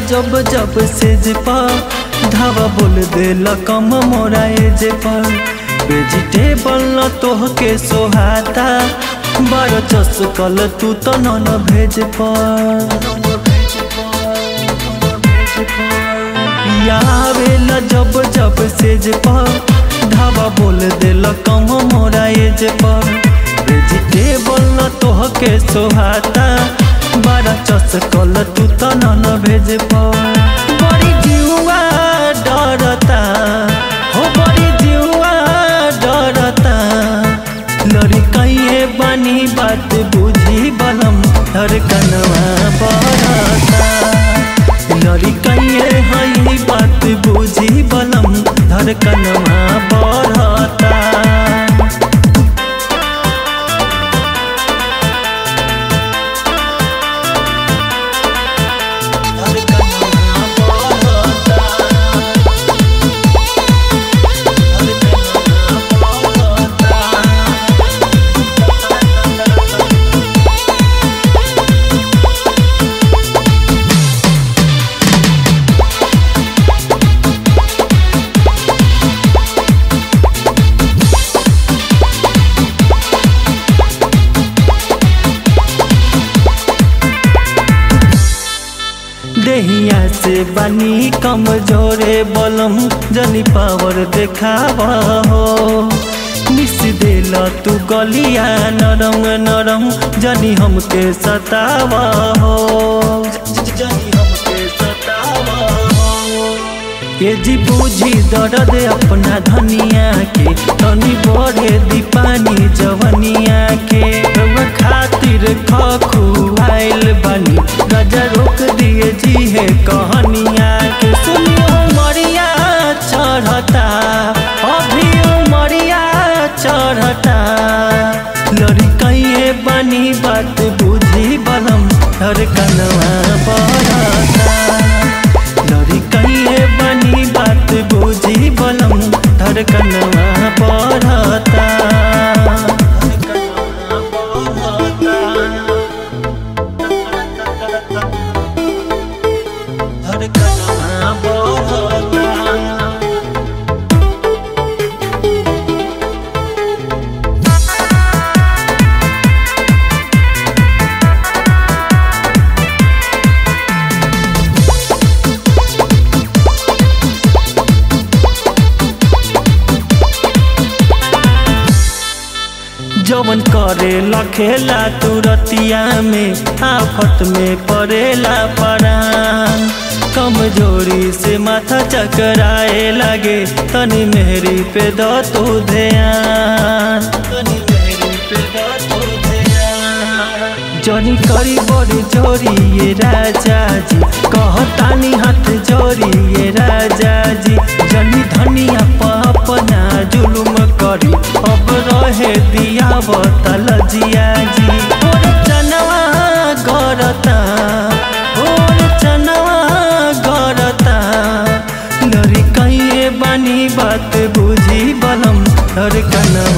जब जब सेज पर धावा बोल देला कम मोरा एज पर वेजिटेबल न तोहके सोहाता बारह चस कल तू तो नन भेज पर आवेला जब जब सेज पर धावा बोल देला कम मोरा एज पर वेजिटेबल न तोहके सोहाता बारा चस कल तू त नन भेज बड़ी जिउआ डरता हो बड़ी जिउआ डरता लड़ी कहिए बनी बात बुझी बलम हर कनवा बरता लड़ी कहिए हई बात बुझी बलम धर कनवा बरता देहिया से बनी कमजोरे बलम जनी पावर देखावा हो मिस देला तू गलिया नरम नरम जनी हमके सतावा हो जनी हमके सतावा हो ये जी बूझी दर्द अपना धनिया के तनी बढ़े दीपानी जवनिया के रउआ खातिर खखुआइल बनी गजा रोक दिए जी है कहनिया के सुनियो मरिया चढ़ता अभी मरिया चढ़ता लड़ी कहिए बनी बात बुझी बलम हर कनवा बरता लड़ी कहिए बनी बात बुझी बलम धर कनवा बढ़ता धर कनवा बढ़ता जवन करे लखेला तुरतिया में आफत में पड़ेला परान कमजोरी से माथा चकराए लगे तनी मेहरी पे दो तू ध्यान तनी मेहरी पे दो तू ध्यान जनी करी बड़ी जोरी ये राजा जी कहतानी हाथ जोरी ये राजा जी जनी धनिया अपना जुलुम करी अब रहे दिया बतल जिया जी और चनवा गरता और चनवा गरता लड़ी कहिए बनी बात बुझी बलम हर कनवा